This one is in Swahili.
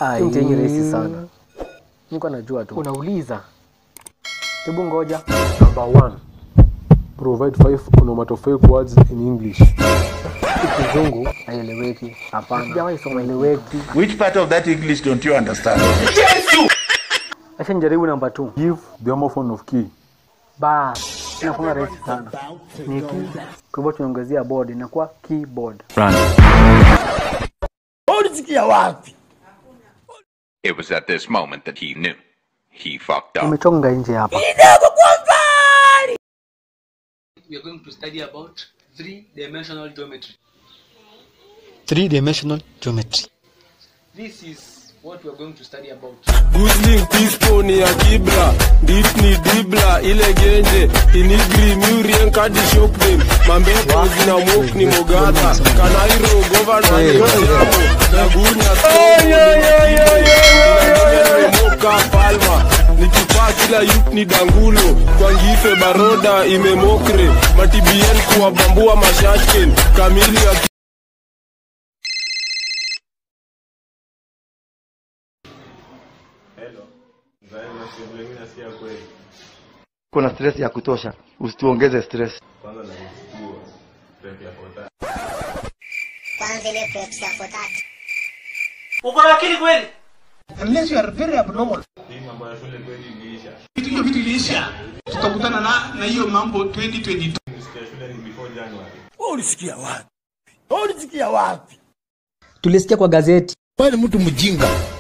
Ai. Mtihani rahisi sana. Niko najua tu. Unauliza. Hebu ngoja. Number one. Provide five onomatopoeic words in English. Kizungu haieleweki. Hapana. Sijawahi soma Haieleweki. Which part of that English don't you understand? Acha nijaribu namba 2. Give the homophone of key. Ba. Inakuwa rahisi sana. Ni key. Kwa hivyo tunaongezea board inakuwa keyboard. It was at this moment that he knew. He fucked up. Umechonga nje hapa. we are going to study about three-dimensional geometry. Three-dimensional geometry. This is what we are going to study about. Gusling pispo ni ya kibra Dit ni dibla ile genje Inigri murien kadi shock them Mambepo zina mok ni mogada Kanairo governor ni mjamo Nagunya Moka palma Nikipaa kila yuk ni dangulo Kwa ngife baroda imemokre Matibien kuwabambua mashashken Kamili ya Kuna stress ya kutosha, usituongeze stress. kwanza ile prep ya fotati Uko na akili kweli? unless you are very abnormal. Vitu hivyo vitu iliisha, tutakutana na na hiyo mambo 2022. Ulisikia wapi? Ulisikia wapi? Tulisikia kwa gazeti. Wewe ni mtu mjinga